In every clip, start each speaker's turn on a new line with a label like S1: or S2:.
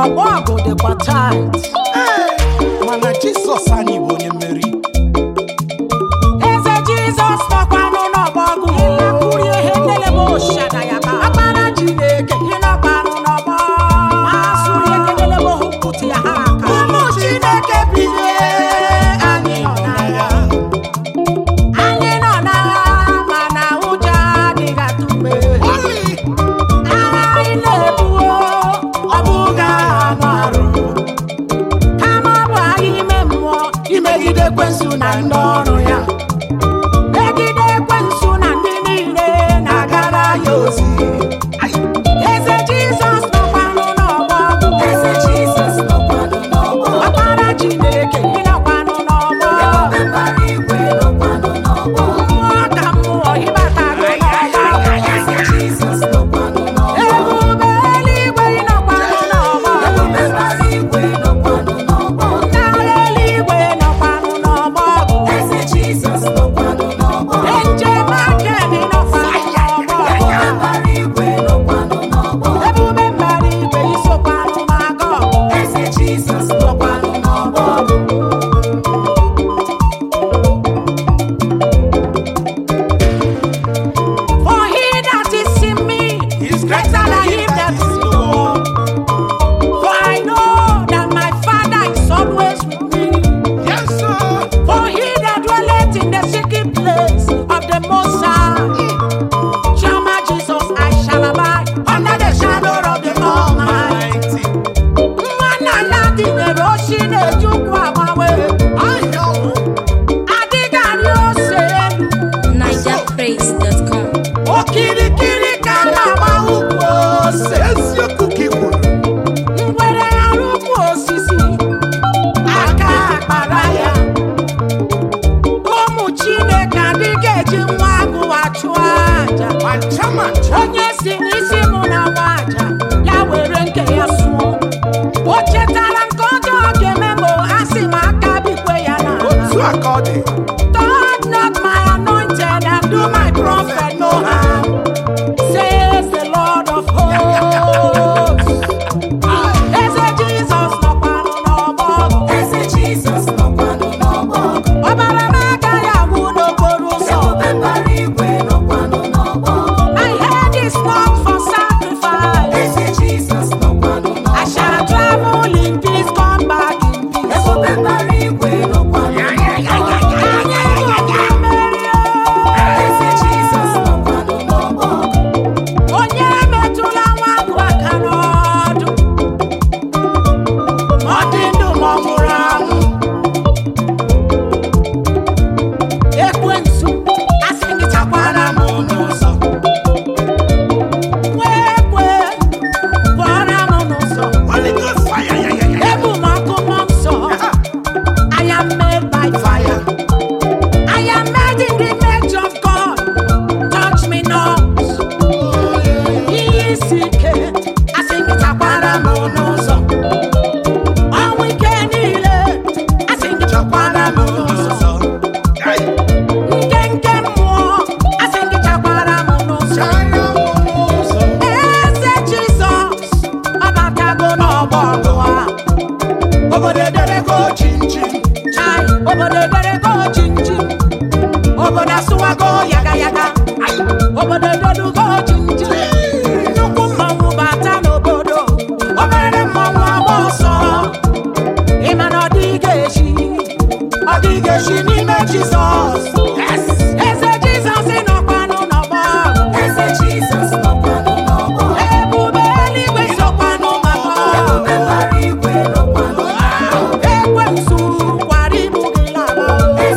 S1: ọgbọ ọgụ dịkwa tait
S2: mana jizọs anyị bụ onye mmeri
S1: eze jizọs nọkwanụ n'ọgbọ ọgụ ịlakwuri ihe ndelebe oshada ya ba akpara chineke ịnọkwanụ n'ọgbọ masụrụ ihe ndelebe ohu pụtụ ya ha aka ụmụ chineke bilie anyị nọ n'agha anyị nọ n'agha mana ụjọ adịghị atụ mgbe agha anyị na-ebuo ọ bụghị agha anụ arụ kama ọ bụ agha ime mmụọ imegide ekwensu na ndị ọrụ ya megide ekwensu na ndị niile na-agara ya ozi eze jizọs nọkwanụ n'ọgbọ eze jizọs nọkwanụ n'ọgbọ ọkpara chineke ịnọkwanụ n'ọgbọ mmụọ ka mmụọ ịbatago n'ọgbọ ebube eluigwe ịnọkwanụ n'ọgbọ N'ala eluigwe nọkwanụ n'ọgbọ njem aka dị nọkwanụ n'ọgbọ ebube mbara igwe isokwanụ n'agọ For he that is in me
S2: He's
S1: is greater than him that is in the world. For I know that my Father is always with me.
S2: yes sir
S1: For he that dwelleth in the secret place of the Most High shall my Jesus I shall abide under the shadow of the Almighty. Nwanna ya dịnyere oshi na-ejukwu agbanwe adịghị arị ose elu
S3: NigerPraise.com.
S1: okirikiri ka a na-agba ukwu ose
S2: eziokwu ka ị kwuru
S1: ngwere ghara ukwu osisi aka akpara ya ụmụ chineke adịghị eji nwa agụwa chụọ aja
S2: ma ncha ma ncha
S1: onye si n'isi mụ na nwa aja ya were nke ya sụọ o chetara nke ọjọọ ga-eme ma a sị m aka bikwe ya
S2: otu
S1: n'ala
S2: a ka ọ dị
S1: Touch not my anointed and do my prophet no harm, says the Lord of hosts. Eze Jizọs nọkwanụ n'ọgbọ ọbara m agaghị agwụ n'okporo ụzọ my head is not for sacrifice I shall travel in peace come back in peace anyị bụ ndị mmeri onye metụla nwa agụ aka n'ọdụ ọ dị ndụ ma ọ nwụrụ anwụ ekwensu asị gị chakwara m n'ụzọ nwa ekwe pụọra m n'ụzọ
S2: Holy Ghost fire ya ya ya
S1: ebu m ọkụ mmụọ nsọ I am made by fire I am made in the image of God touch me not ihe isi ike asị gị chakwara m n'ụzọ ọnwụ ike niile asị gị chakwara m n'ụzọ
S2: Ai,
S1: nke nke mmụọ asị gị chakwara m n'ụzọ
S2: chara m n'ụzọ.
S1: eze jizọs ọbatago n'ọgbọ ọgụ a
S2: obodo ederego chinchim
S1: chai obodo ederego chinchim obodo asụwago yaga yaga Ai, obodo edelugo chinchim nnukwu mmanwụ bata n'obodo obere mmanwụ agba ọsọ ịma na ọ dịghị echi ọ dịghị echi n'ime jizọs
S2: yes
S1: eze jizọs nọkwanụ n'ọgbọ ebube eluigwe sokwanụ maka ekwensu kwara ibu gị laba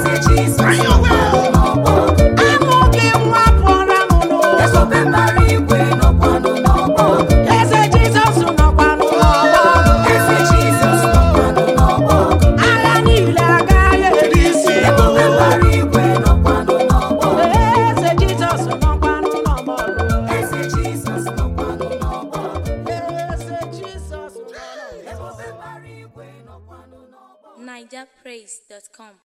S1: amụ gị nwa pụọra m n'ụzọ eze jizọs nọkwanụ n'ọgbọ agha niile agaghị eri isi eze jizọs nọkwanụ n'ọgbọ eze jizọs nọkwanụ
S3: NigerPraise.com.